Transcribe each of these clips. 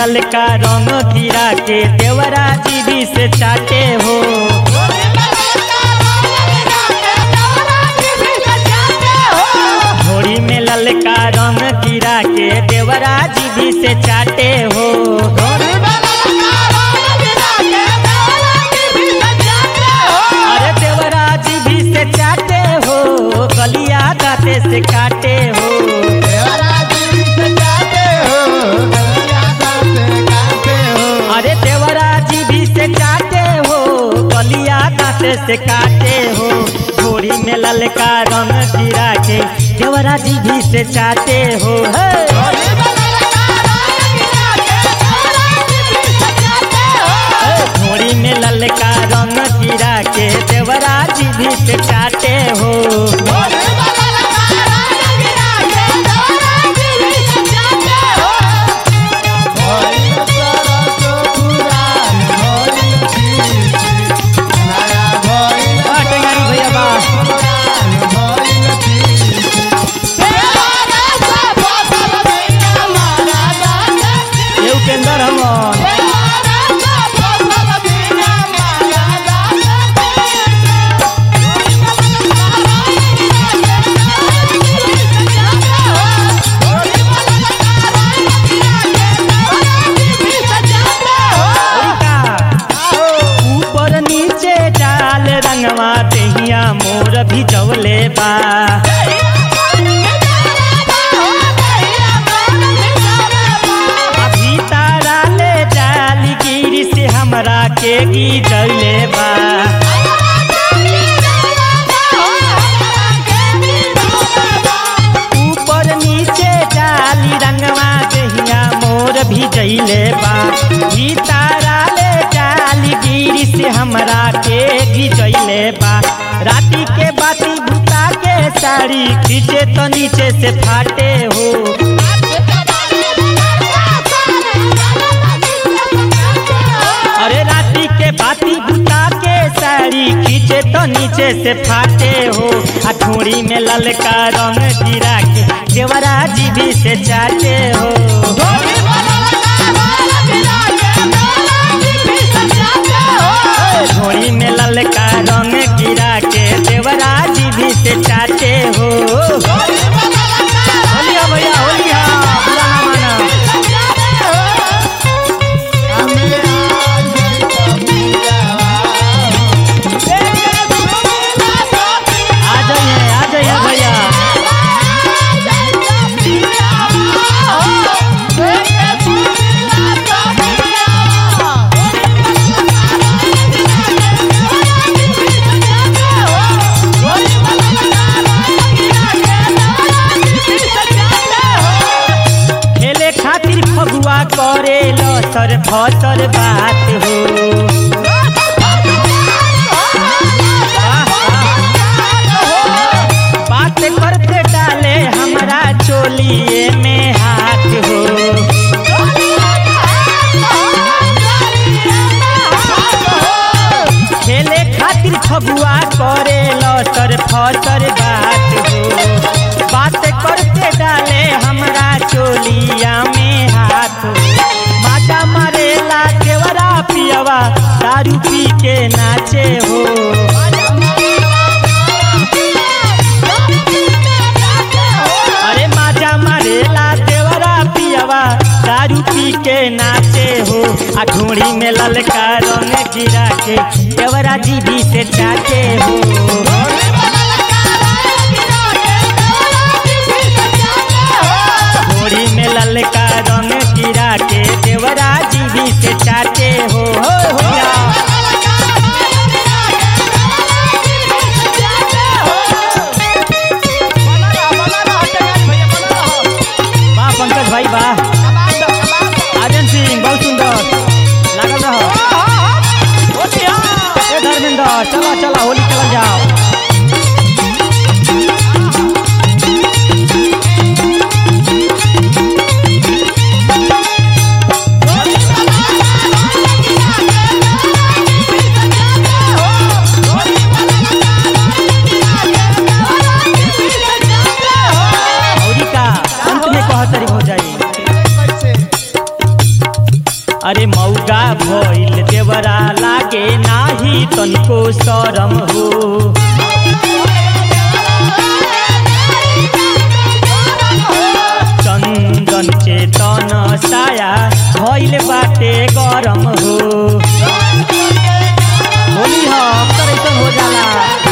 ललका रंग गिरा के देवरा जीवी से चाटे हो घोड़ी में ललका रंग गिरा के देवरा जीवी से चाटे हो अरे देवरा जीवी से चाटे हो गलिया दाते से काटे हो अरे देवरा जीवी से चाटे हो गलिया दाते से काटे हो घोड़ी में ललका रंग गिरा के देवरा जीवी से चाटे हो हे घोड़ी में ललका रंग गिरा के देवरा जीवी से चाटे हो आ, टेंगारी भैया बा ये उपेंद्र हमन का ऊपर नीचे डाल रंगवा दहिया मोर भी जवले बा अभी तारा ले जाली गिरी से हमरा के गिरले बा ऊपर नीचे डाली रंगवा दहिया मोर भी जइले बा ई तारा ले जाली गिरी से हमरा के गिरले बा राती के बाती बुता के साड़ी खींचे तो नीचे से फाटे हो अरे राती के बाती बुता के साड़ी खींचे तो नीचे से फाटे हो आ ठोड़ी में ललका रंग गिरा के देवरा जीवी से चाटे हो ठोड़ी में ललका रंग गिरा के देवरा जीवी से चाटे हो होलिया भैया होलिया बुरा ना माना आ जाइए आ जाइए भैया खेले खातिर फगुआ करे लसर फसर बात हो बात करते डाले हमरा चोलिए में हाथ हो खेले खातिर फगुआ करे लसर फसर बात हो बात करते डाले हमरा चोलिया में हाथ हो माता मारेला केवरा पियवा दारू पी के नाचे हो अरे माजा मारेला देवरा पियवा दारू पी के नाचे हो आ ढोड़ी में ललका रंग गिरा के देवरा जीभी से चाटे हो ढोड़ी में ललका रंग गिरा के देवरा जीभी से चाटे हो हो हो या। वाह पंकज भाई वाह आर्यन सिंह बहुत सुंदर लागल रहो ए धर्मेंद्र चला चला होली चल जाओ औरी का अंत में कहतरी हो जाई शरम हो चंदन चेतन साया भइल बाटे गरम हो होली हम तर ऐसन हो जाला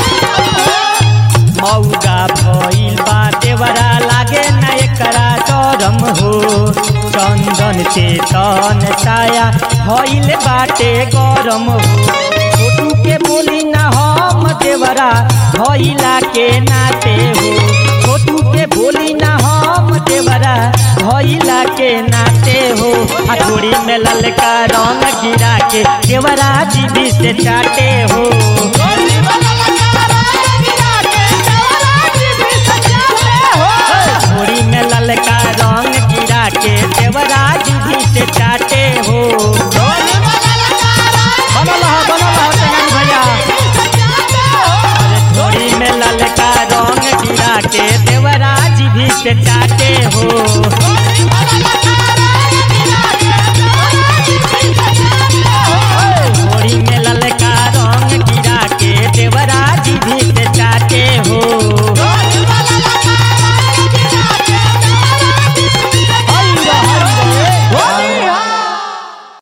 मौगा भइल बा देवरा लागे न एकरा शरम हो चंदन चेतन साया भइल बाटे गरम हो छोटू के बोली ना हम देवरा भइला के नाते हो छोटू के बोली ना हम देवरा भइला के नाते हो हथोड़ी में ललका रंग गिरा के देवरा जीवी से चाटे हो थोड़ी में ललका रंग गिरा के देवरा जीवी से चाटे हो बनल ह बनल ह तेनाली भैया अरे थोड़ी में ललका रंग गिरा के देवरा जीवी से चाटे